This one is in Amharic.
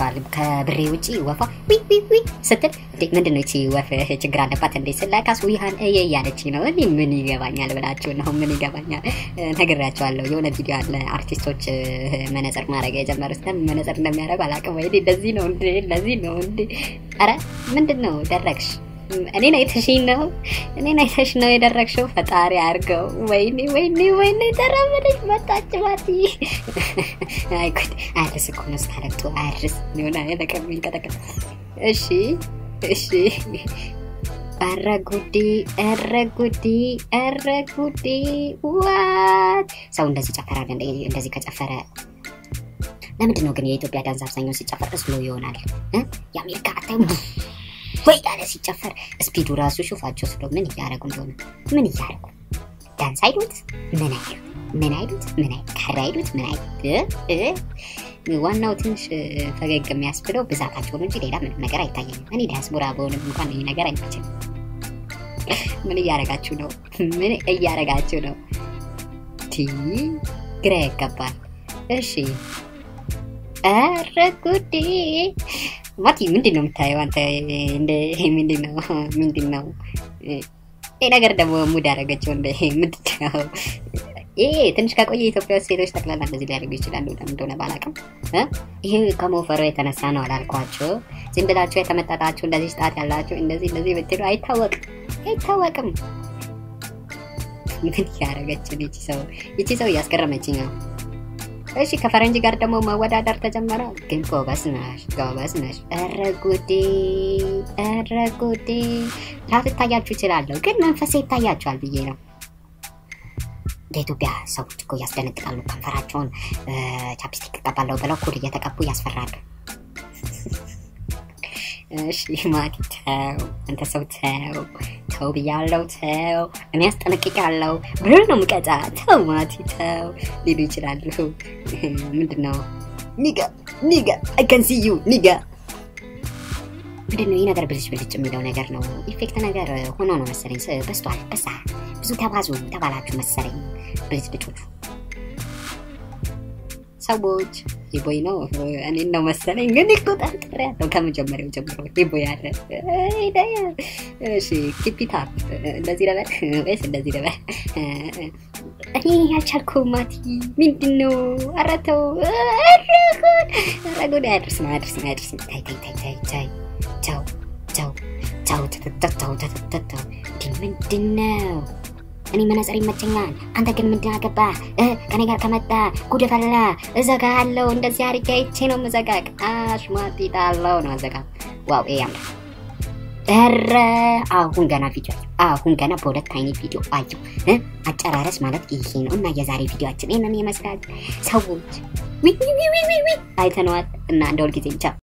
ነግራችኋል። ከብሬ ውጪ ወፏ ዊ ዊ ዊ ስትል እንዴ ምንድን ነው ይቺ ወፍ ችግር አለባት እንዴ ስላካስ ውሃን እየ እያለች ነው። እኔ ምን ይገባኛል ብላችሁ ነው ምን ይገባኛል ነግራችኋለሁ። የሆነ ቪዲዮ አለ አርቲስቶች መነጽር ማድረግ የጀመሩት ለምን መነጽር እንደሚያደርጉ አላውቅም። ወይ እንደዚህ ነው እንዴ ለዚህ ነው እንዴ? አረ ምንድን ነው ደረግሽ? እኔን አይተሽኝ ነው እኔን አይተሽ ነው የደረግሽው። ፈጣሪ አድርገው። ወይኔ ወይኔ ወይኔ ተራመደች መጣች ማቲ። አይ ጉድ አያርስ እኮ ነው ስታለቅቱ አያርስ ሆነ ለቀም ይንቀጠቀጥ። እሺ እሺ ኧረ ጉዴ ኧረ ጉዴ ኧረ ጉዴ ዋት ሰው እንደዚህ ጨፈራል እንደ እንደዚህ ከጨፈረ ለምንድን ነው ግን የኢትዮጵያ ዳንስ አብዛኛው ሲጨፈር ስሎ ይሆናል የአሜሪካ አታይም ወይ ያለ ሲጨፈር ስፒዱ ራሱ ሹፋቸው ስሎ ምን እያደረጉ እንደሆነ ምን እያደረጉ ዳንስ አይሉት ምን አይሉት ምን አይሉት ምን አይሉት ከር አይሉት ምን አይሉት ዋናው ትንሽ ፈገግ የሚያስብለው ብዛታቸው ነው እንጂ ሌላ ምንም ነገር አይታየኝም። እኔ ዲያስፖራ በሆንም እንኳን ይህ ነገር አይመችም። ምን እያደረጋችሁ ነው? ምን እያደረጋችሁ ነው? ቲ ግራ ያጋባል። እሺ ኧረ ጉዴ ማቲ ምንድን ነው የምታየው አንተ? እንደ ምንድን ነው ምንድን ነው ይህ ነገር ደግሞ ሙድ ያደረገችው እንደ ምንድን ነው? ይሄ ትንሽ ከቆየ ኢትዮጵያ ውስጥ ሴቶች ጠቅላላ እንደዚህ ሊያደርጉ ይችላሉ። ለምን እንደሆነ ባላውቅም ይህ ከሞፈሩ የተነሳ ነው አላልኳቸው። ዝም ብላችሁ የተመጠጣችሁ እንደዚህ ስጣት ያላችሁ እንደዚህ እንደዚህ ብትሉ አይታወቅም አይታወቅም። ምን ያደረገችን ይቺ ሰው ይቺ ሰው እያስገረመችኝ ነው። እሺ ከፈረንጅ ጋር ደግሞ መወዳደር ተጀመረ። ግን ጎበዝ ነሽ ጎበዝ ነሽ። ኧረ ጉዴ ኧረ ጉዴ። ላትታያችሁ ይችላለሁ፣ ግን መንፈሴ ይታያችኋል ብዬ ነው። በኢትዮጵያ ሰዎች እኮ ያስደነግጣሉ። ከንፈራቸውን ቻፕስቲክ እቀባለሁ ብለው ኩል እየተቀቡ ያስፈራሉ። እሺ ማቲ ተው፣ አንተ ሰው ተው ተው ብያለው፣ ተው እኔ አስጠነቅቃለሁ። ብር ነው ምቀጫ። ተው ማቲ ተው ሊሉ ይችላሉ። ምንድን ነው ኒጋ ኒጋ አይከንሲዩ ኒጋ ምንድን ነው ይህ ነገር ብልጭ ብልጭ የሚለው ነገር ነው። ኢፌክት ነገር ሆኖ ነው መሰለኝ። በስቷል፣ በሳ ብዙ ተባዙ ተባላችሁ መሰለኝ ብልጭ ልጮቹ ሰዎች ይቦይ ነው እኔን ነው መሰለኝ። ግን እኮ ጠርጥሬ ያለው ከመጀመሪያው ጀምሮ ይቦይ አለ። እሺ ኪፒታ እንደዚህ ለበል ወይስ እንደዚህ ለበል? እኔ ያልቻልኩም ማቲ ምንድን ነው? ኧረ ተው፣ ኧረ ጉድ አያድርስ ነው አያድርስ ነው አያድርስ ነው። ታይ ታይ ታይ ታይ ታይ ቻው ቻው ቻው ተተተተው ተተተተው ምንድን ነው? እኔ መነጽር ይመቸኛል። አንተ ግን ምንድን አገባ? ከኔ ጋር ከመጣ ጉድ ፈላ። እዘጋለሁ። እንደዚህ አድርጌ አይቼ ነው የምዘጋቅ። አሽሟጢጣለሁ ነው አዘጋ። ዋው ይሄ ያምራል። ኧረ አሁን ገና ቪዲዮ አሁን ገና በሁለት አይነት ቪዲዮ አየሁ። አጨራረስ ማለት ይሄ ነው እና የዛሬ ቪዲዮችን ይህንን ይመስላል። ሰዎች ዊ ዊ ዊ ዊ አይተነዋል እና እንደ ሁልጊዜ ቻው